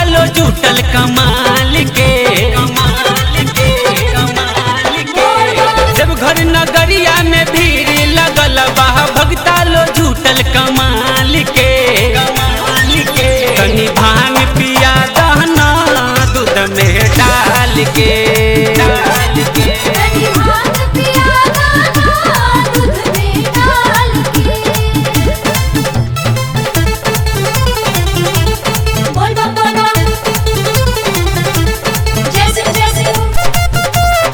लो जुटल कमाल के कमाल के कमाल के जब घर नगरिया में भीड़ लगल बा भगता लो जुटल कमाल के कमाल के तनी भांग पिया दहना दूध में डाल के डाल के तनी भांग पिया दाना दूध में डाल के बोल बम बोल बम जय सिंह जय सिंह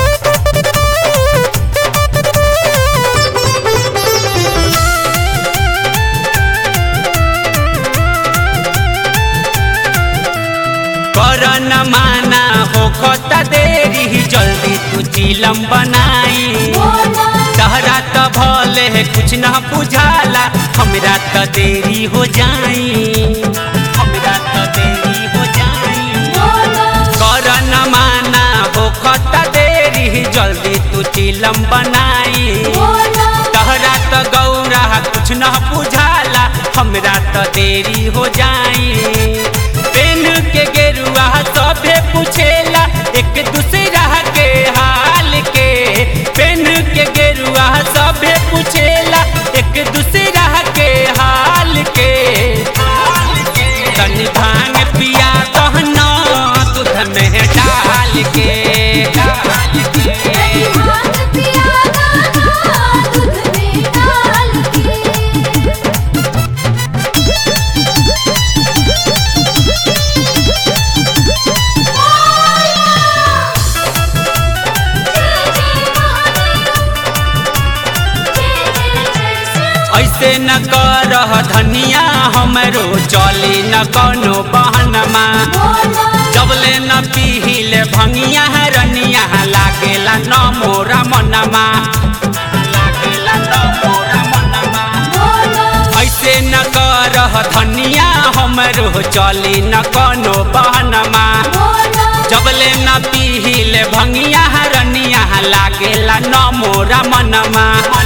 कर न माना हो खता देरी जल्दी तू चिलम बनाई बोल बम तहरा त भले है कुछ न बुझाला हमरा त देरी हो जाई हमरा त देरी हो जाई बोल बम कर न माना हो खता देरी जल्दी तू चिलम बनाई बोल बम तहरा त गौरा कुछ न बुझाला हमरा त देरी हो जाई पेन के गेरुआ सभे पूछेला एक दूसरा के हाल के पेन के गेरुआ सभे पूछेला एक दूसरा के हाल के तनी भांग पिया कहना दूध में डाल के डाल के तनी भांग पिया दाना दूध में डाल के ऐसे न करह धनिया हमरो चली न कोनो बहनमा जबले न पीहिले भंगिया रनिया लागेला न मोरा मनमा लागेला न मोरा मनमा ऐसे न करह धनिया हमरो चली न कोनो बहनमा जबले न पीहिले भंगिया रनिया लागेला न मोरा मनमा